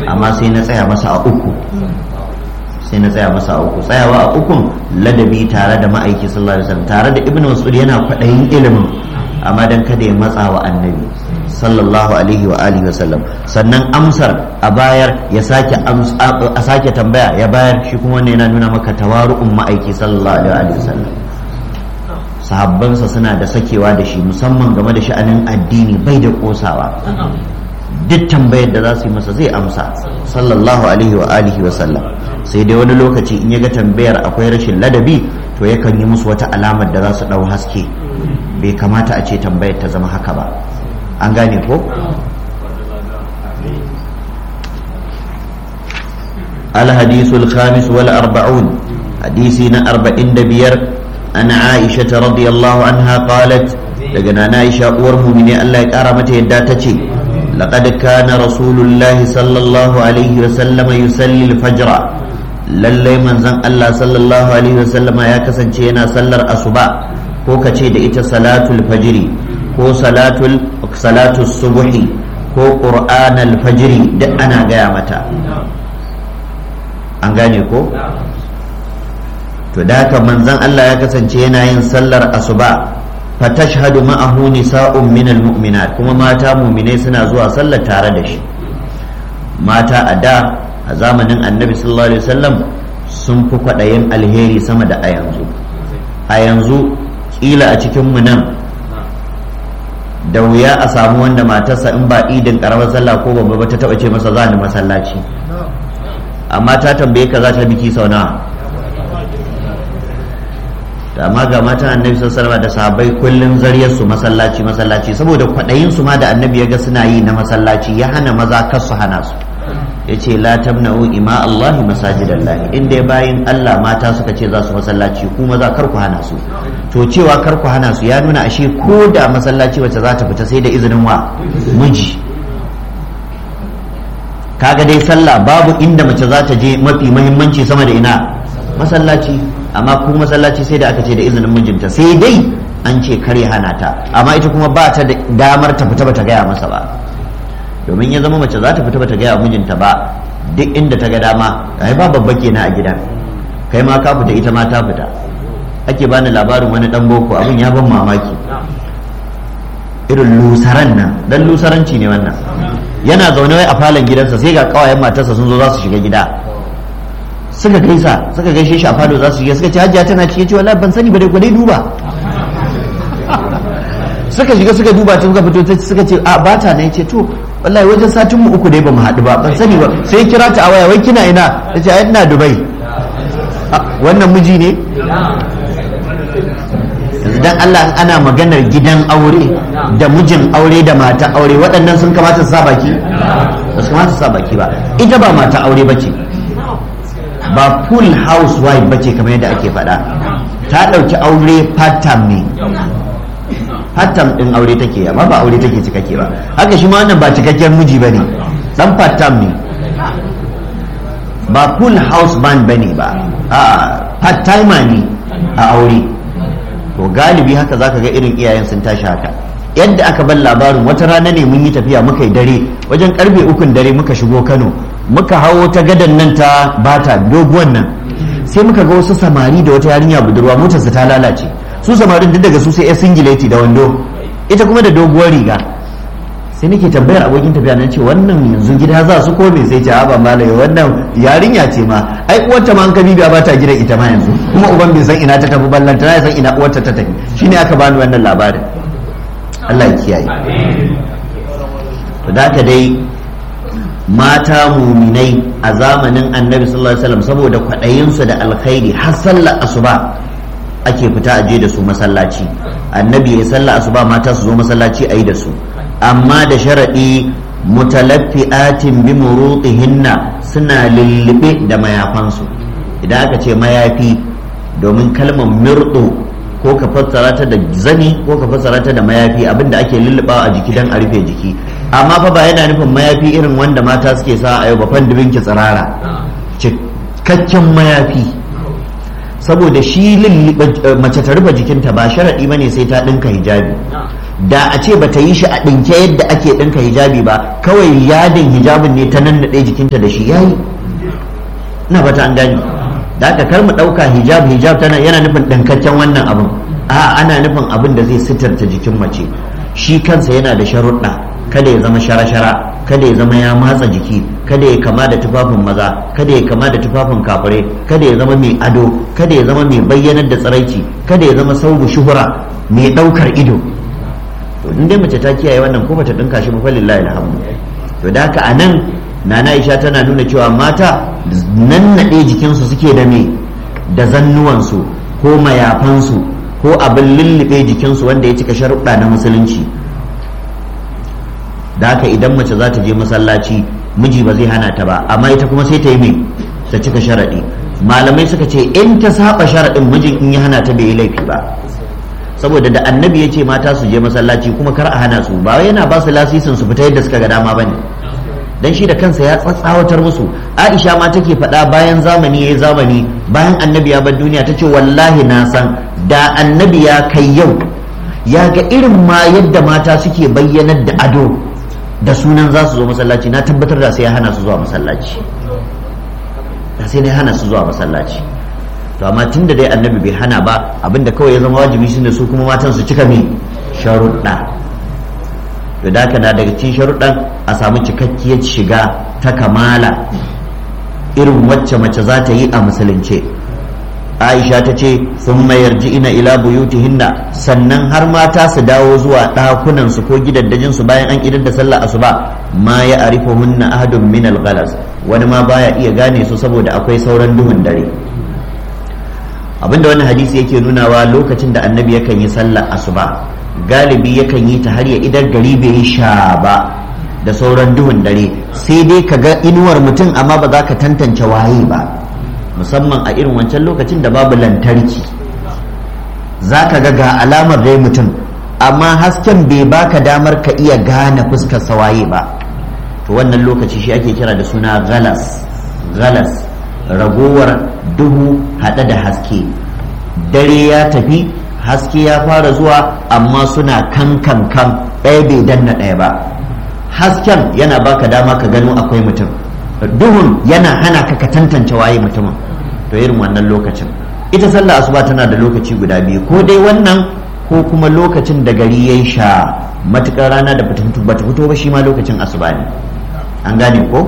amma sai na tsaya masa a uku sai na tsaya masa a uku tsayawa a ukun ladabi tare da ma'aiki sallallahu alaihi wasallam tare da ibnu mas'ud yana kwaɗayin ilimin amma dan kada ya matsa wa annabi sallallahu alaihi wa alihi wasallam sannan amsar a bayar ya sake a sake tambaya ya bayar shi kuma wannan yana nuna maka tawaru'un ma'aiki sallallahu alaihi wasallam sahabbansa suna da sakewa da shi musamman game da sha'anin addini bai da kosawa duk tambayar da za su yi masa zai amsa sallallahu alaihi wa alihi wa sallam sai dai wani lokaci in ya ga tambayar akwai rashin ladabi to yakan yi musu wata alamar da za su ɗau haske bai kamata a ce tambayar ta zama haka ba an gane ko الحديث الخامس والأربعون حديثنا أربعين دبير أن عائشة رضي الله عنها قالت لقنا عائشة أورم من الله كرمت يداتتي لقد كان رسول الله صلى الله عليه وسلم يصلي الفجر lallai manzon Allah sallallahu alaihi wasallam ya kasance yana sallar asuba ko kace da ita salatul fajri ko salatul salatul subhi ko qur'anal fajri duk ana gaya mata an gane ko to da haka manzon Allah ya kasance yana yin sallar asuba fatashhadu ma'ahu nisa'un minal mu'minat kuma mata mu'minai suna zuwa sallar tare da shi mata a da a zamanin annabi sallallahu alaihi wasallam sun fi kwaɗayin alheri sama da a yanzu a yanzu ƙila a cikin mu nan da wuya a samu wanda matarsa in ba idin ƙaramar sallah ko babba ba ta taɓa ce masa za ni masallaci amma ta tambaye ka za ta biki sau nawa da amma ga matan annabi sallallahu da sahabbai kullun zariyar su masallaci masallaci saboda kwaɗayin su ma da annabi ya ga suna yi na masallaci ya hana maza kar su hana su yace la tamna'u ima Allah masajidallahi inda ya bayin Allah mata suka ce za su masallaci ku maza kar ku hana su to cewa kar ku hana su ya nuna ashe ko da masallaci wacce za ta fita sai da izinin wa miji kaga dai sallah babu inda mace za ta je mafi muhimmanci sama da ina masallaci amma ku masallaci sai da aka ce da izinin mijinta sai dai an ce kare hana ta amma ita kuma ba ta da damar ta fita bata gaya masa ba domin ya zama mace za ta fita bata gaya mijinta ba duk inda ta ga dama ai ba babba kenan a gidan kai ma ka fita ita ma ta fita ake bani labarin wani dan boko abin ya ban mamaki irin lusaran nan dan lusaranci ne wannan yana zaune wai a falon gidansa sai ga kawayen matarsa sun zo za su shiga gida suka gaisa suka gaishe shi a falo za su shiga suka ce hajiya tana ci yace wallahi ban sani ba dai ku dai duba suka shiga suka duba ta suka fito suka ce a bata ne yace to wallahi wajen satin mu uku dai ba mu haɗu ba ban sani ba sai kira ta a waya wai kina ina tace ai ina Dubai wannan miji ne yanzu dan Allah ana maganar gidan aure da mijin aure da mata aure waɗannan sun kamata su sa baki ba su kamata su sa baki ba ita ba mata aure bace ba full housewife bace kamar yadda ake faɗa ta ɗauki aure part time ne part time ɗin aure take amma ba aure take cikakke ba haka shi ma wannan ba cikakken miji ba ne ɗan part time ne ba full house band ba ne ba a part timer ne a aure to galibi haka zaka ga irin iyayen sun tashi haka yadda aka bar labarin wata rana ne mun yi tafiya muka yi dare wajen karfe ukun dare muka shigo kano muka hawo ta gadan nan ta bata doguwan nan sai muka ga wasu samari da wata yarinya budurwa motarsa ta lalace su samarin duk daga su sai ya singileti da wando ita kuma da doguwar riga sai nake tambayar abokin tafiya nan ce wannan yanzu gida za su ko me sai ce ba malai wannan yarinya ce ma ai uwarta ma an kabi ba ta gidan ita ma yanzu kuma uban bai san ina ta tafi ballanta na san ina uwarta ta tafi shine aka bani wannan labarin Allah ya kiyaye to da dai mata muminai a zamanin annabi sallallahu alaihi wasallam saboda kwaɗayinsu da alkhairi har sallar asuba ake fita aje da su masallaci annabi ya sallar asuba mata su zo masallaci a yi da su amma da sharaɗi mutalaffi'atin bi murutihinna suna lullube da mayafansu idan aka ce mayafi domin kalmar mirɗo ko ka fassara ta da zani ko ka fassara ta da mayafi abinda ake lullubawa a jiki don a rufe jiki amma fa ba yana nufin mayafi irin wanda mata suke sa a yau ba fandibin ki tsirara cikakken mayafi saboda shi mace ta rufe jikinta ba sharaɗi bane sai ta ɗinka hijabi da a ce bata yi shi a ɗinke yadda ake ɗinka hijabi ba kawai yadin hijabin ne ta nannaɗe jikinta da shi yayi ina fata an gani da aka kar mu ɗauka hijab hijab tana yana nufin ɗinkakken wannan abin a ana nufin abin da zai sitarta jikin mace shi kansa yana da sharuɗa kada ya zama shara-shara kada ya zama ya matsa jiki kada ya kama da tufafin maza kada ya kama da tufafin kafure kada ya zama mai ado kada ya zama mai bayyanar da tsiraici kada ya zama saubu shuhura mai ɗaukar ido to in dai mace ta kiyaye wannan ko bata dinka shi ba lillahi alhamdu to da haka anan nana Aisha tana nuna cewa mata nan nade jikinsu suke da me da zannuwansu ko mayafansu ko abin lullube jikinsu wanda ya cika sharuɗa na musulunci da haka idan mace za ta je masallaci miji ba zai hana ta ba amma ita kuma sai ta yi me ta cika sharaɗi malamai suka ce in ta saba sharaɗin mijin in ya hana ta bai yi laifi ba saboda da annabi ya ce mata su je masallaci kuma kar a hana su ba yana ba su lasisin su fita yadda suka ga dama bane dan shi da kansa ya tsatsawatar musu Aisha ma take faɗa bayan zamani yayi zamani bayan annabi ya bar duniya tace wallahi na san da annabi ya kai yau ya ga irin ma yadda mata suke bayyanar da ado da sunan za su zo masallaci na tabbatar da sai ya hana su zuwa masallaci da sai ya hana su zuwa masallaci to amma tun da dai annabi bai hana ba abinda kawai ya zama wajibi shine su kuma matan su cika me sharuɗa to da haka na daga cikin sharuɗan a samu cikakkiyar shiga ta kamala irin wacce mace za ta yi a musulunce aisha ta ce sun mayar ina ila buyutihinna sannan har mata su dawo zuwa ɗakunan su ko gidaddajin su bayan an idar da sallah asuba ma ya arifuhunna ahadun min al wani ma baya iya gane su saboda akwai sauran duhun dare abinda wannan hadisi yake nunawa lokacin da annabi yakan yi sallar asuba galibi yakan yi ta har ya idan gari bai yi sha ba da sauran duhun dare sai dai ka ga inuwar mutum amma ba za ka tantance waye ba musamman a irin wancan lokacin da babu lantarki za ka ga ga alamar dai mutum amma hasken bai baka damar ka iya gane fuskar waye ba to wannan lokaci shi ake kira da suna galas galas ragowar duhu haɗe da haske dare ya tafi haske ya fara zuwa amma suna kan kan kan ɗaya bai danna ɗaya ba hasken yana baka dama ka gano akwai mutum duhun yana hana ka ka tantance waye mutumin to irin wannan lokacin ita sallah asuba tana da lokaci guda biyu ko dai wannan ko kuma lokacin da gari ya sha matukar rana da bata fito ba shi ma lokacin asuba ne an gane ko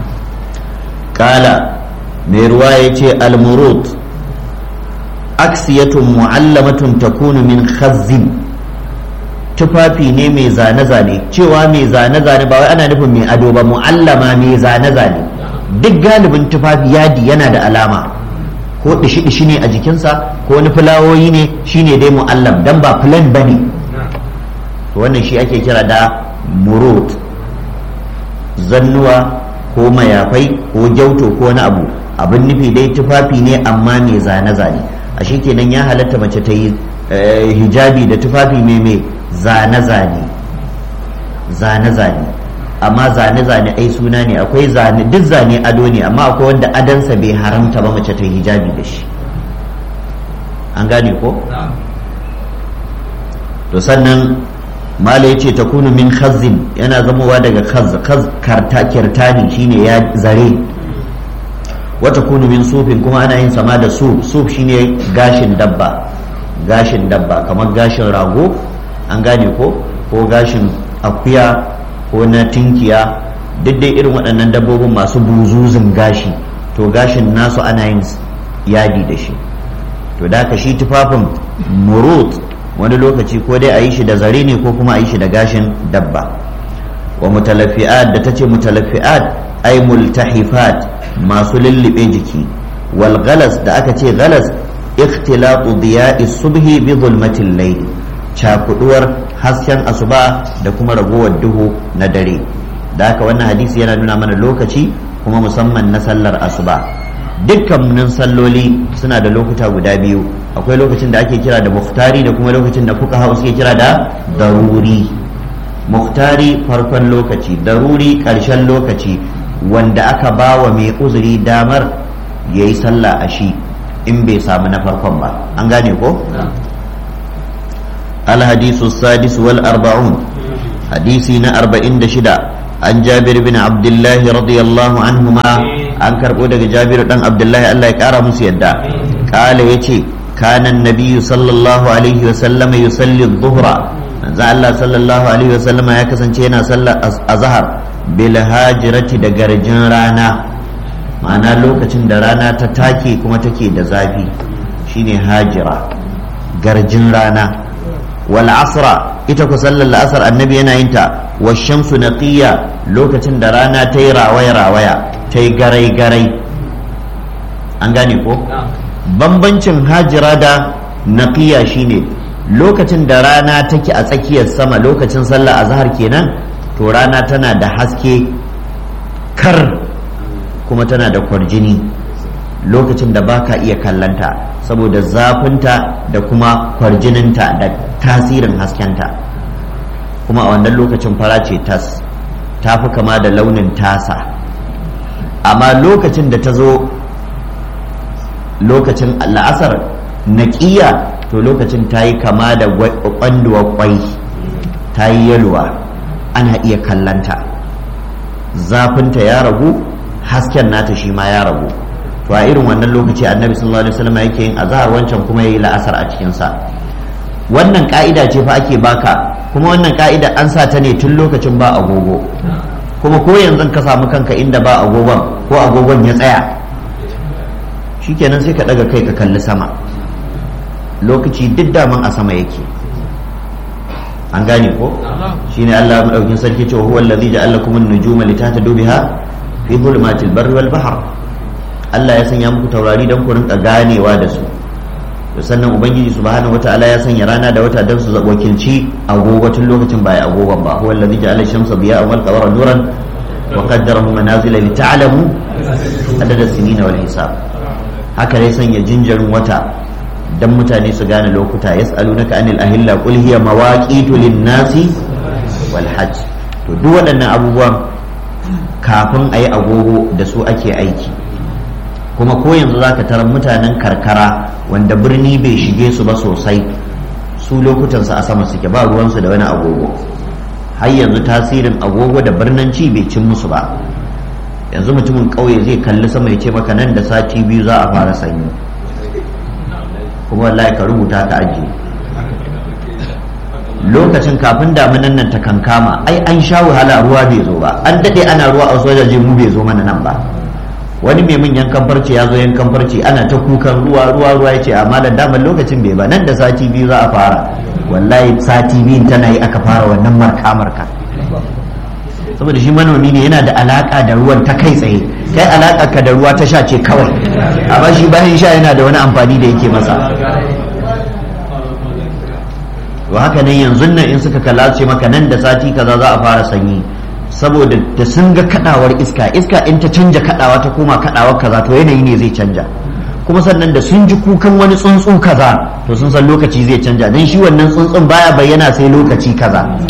kala mai ruwa ya ce almurut aksiyatun mu'allamatun takunu min khazzin tufafi ne mai zane-zane cewa mai zane-zane ba wai ana nufin mai ado ba mu'allama mai zane-zane duk galibin tufafi yadi yana da alama ko dishi-dishi ne a jikinsa ko wani fulawoyi ne shine dai mu'allam dan ba filan ba ne wannan shi ake kira da murut zannuwa ko mayafai ko gyauto ko wani abu abin nufi dai tufafi ne amma mai zane-zane a shi kenan ya halatta mace ta yi hijabi da tufafi mai mai zane-zane zane-zane amma zane-zane ai suna ne akwai zane duk zane ado ne amma akwai wanda adansa bai haramta ba mace ta yi hijabi da shi an gane ko to sannan mala ya ce ta kunu min khazin yana zamowa daga khaz khaz karta kirtani shine ya zare wata kunu min sufin kuma ana yin sama da suf suf shine gashin dabba gashin dabba kamar gashin rago an gane ko ko gashin akuya ko na tinkiya duk dai irin waɗannan dabbobin masu buzuzun gashi to gashin nasu ana yin yadi da shi to da ka shi tufafin murut wani lokaci ko dai a yi shi da zare ne ko kuma a yi shi da gashin dabba wa mutalafi'at da ta ce mutalafi'at ai multahifat masu lullube jiki wal galas da aka ce galas ikhtilatu diya'i subhi bi zulmatil layl cakuduwar hasken asuba da kuma ragowar duhu na dare da haka wannan hadisi yana nuna mana lokaci kuma musamman na sallar asuba dukkanin salloli suna da lokuta guda biyu akwai lokacin da ake kira da muhtari da kuma lokacin da fuka suke kira da daruri muhtari farkon lokaci daruri ƙarshen lokaci wanda aka ba wa mai uzuri damar ya yi sallah a shi in bai samu na farkon ba an gane ko الحديث السادس والأربعون حديثنا أربعين دشدا عن جابر بن عبد الله رضي الله عنهما عن كربودة جابر بن عبد الله الله يكرم سيدا قال يتي كان النبي صلى الله عليه وسلم يصلي الظهر manzo Allah sallallahu alaihi wasallam ya kasance yana sallar azhar bil hajirati da garjin rana ma'ana lokacin da rana ta take kuma take da zafi shine hajira garjin rana wal asra ita ku sallar la'asar annabi yana yin ta wa shamsu naqiya lokacin da rana ta yi rawaya rawaya ta yi garai garai an gane ko bambancin hajira da naqiya shine lokacin da rana take a tsakiyar sama lokacin sallah azhar kenan to rana tana da haske kar kuma tana da kwarjini lokacin da baka iya kallanta saboda zafinta da kuma kwarjininta da tasirin haskenta kuma a wannan lokacin fara ce tas ta fi kama da launin tasa amma lokacin da ta zo lokacin la'asar naƙiya to lokacin ta yi kama da kwanduwa kwai ta yi yalwa ana iya kallanta zafinta ya ragu hasken nata shi ma ya ragu to a irin wannan lokaci annabi sallallahu alaihi wasallam yake yin azhar wancan kuma yayi la'asar a cikin sa wannan ka'ida ce fa ake baka kuma wannan ka'ida an sa ta ne tun lokacin ba agogo kuma ko yanzu ka samu kanka inda ba agogon ko agogon ya tsaya shikenan sai ka daga kai ka kalli sama lokaci duk daman a sama yake an gane ko shine Allah madaukin sarki cewa huwa allazi ja'ala lakum an-nujuma litahtadu biha fi dhulumatil barri wal bahr Allah ya sanya muku taurari don ku rinka ganewa da su sannan ubangiji subhanahu wataala ya sanya rana da wata don su wakilci agogo tun lokacin ba ya agogon ba huwa allazi ja'ala shamsa diya'an wal qamara nuran wa qaddarahu manazila li ta'lamu adada sinina wal hisab haka ne sanya jinjarin wata dan mutane su gane lokuta yas'alunaka anil ahilla qul hiya mawaqitu lin-nasi wal hajj to duk waɗannan abubuwan kafin a yi agogo da su ake aiki kuma ko yanzu za ka tarar mutanen karkara wanda birni bai shige su ba sosai su lokutansu a sama suke ba ruwansu da wani agogo har yanzu tasirin agogo da birnanci bai cin musu ba yanzu mutumin ƙauye zai kalli sama ya ce maka nan da sati biyu za a fara sanyi kuma wallahi ka rubuta ka ajiye lokacin kafin damunan nan ta kankama ai an sha wahala ruwa bai zo ba an daɗe ana ruwa a sojaje mu bai zo mana nan ba wani mai min yankan farce ya zo yankan farce ana ta kukan ruwa ruwa ruwa ya ce amma da daman lokacin bai ba nan da sati biyu za a fara wallahi sati biyun tana yi aka fara wannan marka marka saboda shi manomi ne yana da alaka da ruwan ta kai tsaye kai alaka ka da ruwa ta sha ce kawai amma shi bayan sha yana da wani amfani da yake masa to haka nan yanzu nan in suka kalla ce maka nan da sati kaza za a fara sanyi saboda da sun ga kadawar iska iska in ta canja kadawa ta koma kadawar kaza to yanayi ne zai canja kuma sannan da sun ji kukan wani tsuntsu kaza to sun san lokaci zai canja don shi wannan tsuntsun baya bayyana sai lokaci kaza